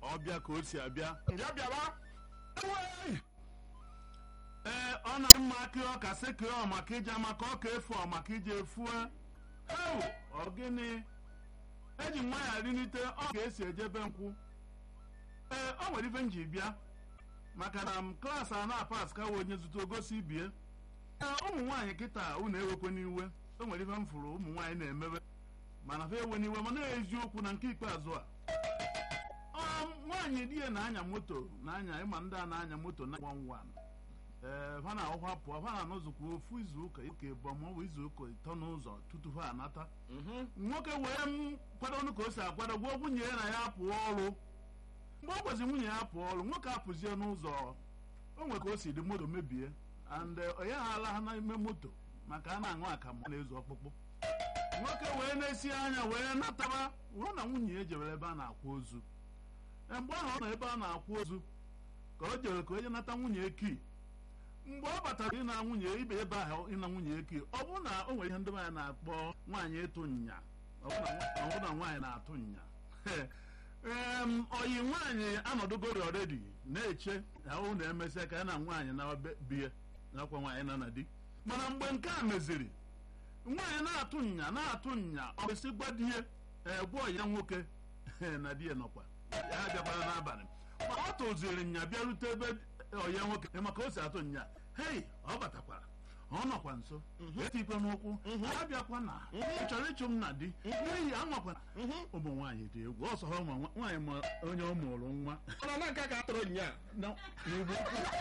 ọbịa ka o si abịa bịa bịaba Ewee! ee ọ na mma akị ọka sekee maka ije maka ọka efu ọ maka ije efue ewu ọ gịnị eji nwa ya rinite ọ ka esi ejebe nkwụ ee ọ nwere ife m ji bịa maka na m klaasị a na-apas ka onye zụta ogosi ibie ee ụmụ nwaanyị kịta unu ewekwe n'iwe o nwere ife m fụrụ ụmụ nwaanyị na-emebe mana fa ewe n'iwe mana eziokwu na nke ikpeazụ a ọ nwaanyị di ya na-anya moto na-anya ịma ndị a na-anya moto na 11 ee fa na-ahụkwa pụọ fa na-anọzụkwa ofu izu ụka ụka ịbụọ ma ọ bụ izu ụka ịtọ n'ụzọ tutu fa anata nwoke wee m kwado ka o si akwado gwuo nwunye ya na ya pụọ ọrụ mgbe ọ gwazi nwunye ya pụọ ọrụ nwoke apụzie n'ụzọ o nwere ka o si dị moto mebie and onye ha ala ha n'ime moto maka a na-aṅụ akamụ na-ezu ọkpụkpụ nwoke wee na-esi anya wee nataba ruo na nwunye ya jewere ebe a na-akwa ozu Ee, mgbe ahụ ọ nọ ebe a na-akwa ozu ka o jere ka onye nata nwunye eki mgbe ọ batara ịna nwunye ibe ebe ahụ ịna nwunye eki ọ bụrụ na o nwere ihe ndị nwaanyị na-akpọ nwaanyị ịtụ nya ọ bụrụ na nwa- ọ bụrụ na nwaanyị na-atụ nya em oyi nwaanyị anọdụgori ọredi na-eche ahụ na-emesịa ka ya na nwaanyị na be- bie nakwa nwaanyị na na di mana mgbe nke a meziri nwaanyị na-atụ nya na-atụ nya ọ kwesị gwa di ya ee gwa ya nwoke na di ya nọkwa ya abịakwara n'abalị ma ọ tụziri nya bịarute ebe ọya nwoke maka o si atụ nya hei ọ batakwara ọ nọkwa nso etikwe n'ụkwụ ya bịakwa na ị chọrọ ịchụ m na di n'ihi anwakwana ụmụ nwaanyị dị egwu ọsọ ha ụmụ nwaanyị ma onye ọ mụrụ nwa mana na nke a ka a tụrụ nya na- n'ugbo